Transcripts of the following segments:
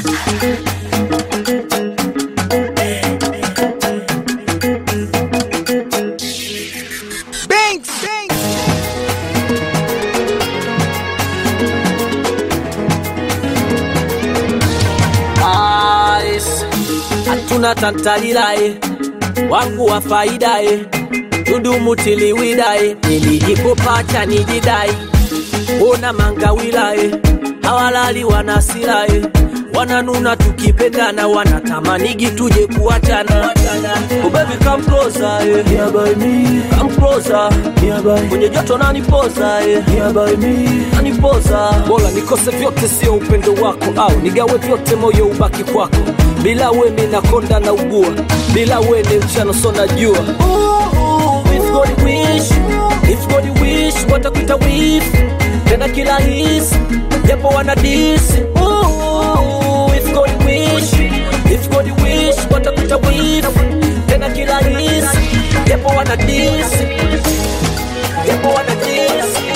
Ice. hatuna tantalilae wangu wa faidae tudumutiliwidae nilijikupacha nijidai ona mangawilae hawalali wanasilae wananuna tukipendana wanatamanigi tuje kuachana oh baby come closer eh. yeah, by me. come closer yeah, by. kwenye joto nanipoza eh. yeah, by me. nanipoza bora nikose vyote sio upendo wako au nigawe vyote moyo ubaki kwako bila we minakonda na ugua bila we ni mchano so najua If God wish, if God wish, watakuita wish tena kila hisi japo wana disi Ooh, if God wish, if God wish, watakuita wish tena kila hisi japo wana disi japo wana disi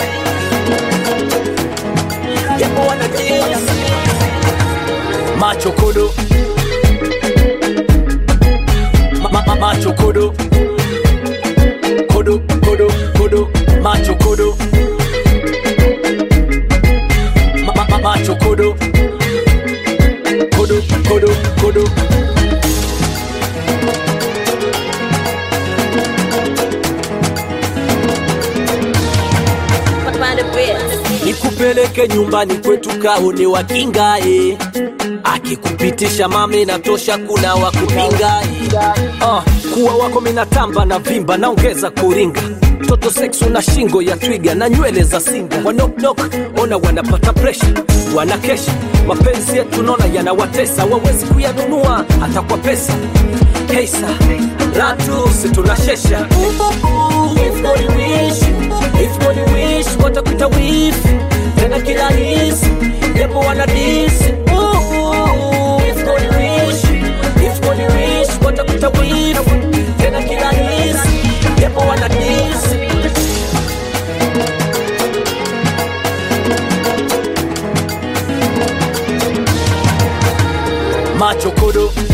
japo wana disi macho kodo ma, ma, macho kodo kodo kodo kodo macho kodo ma, ma, ma, macho kodo kodo kodo kodo nikupeleke nyumbani kwetu kaone wakingae akikupitisha mame natosha kuna wakupingae uh, kuwa wako minatamba na vimba naongeza kuringa toto sex una shingo ya twiga na nywele za singa wanoknok ona wanapata presha wanakesha mapenzi yetu naona yanawatesa wawezi kuyanunua hata kwa pesa heisa ratu situnashesha If God wish, if God wish, watakuita wifi tena kila hisi japo wana disi Ooh, if God wish, if God wish, watakuita wifi tena kila hisi japo wana disi macho kodo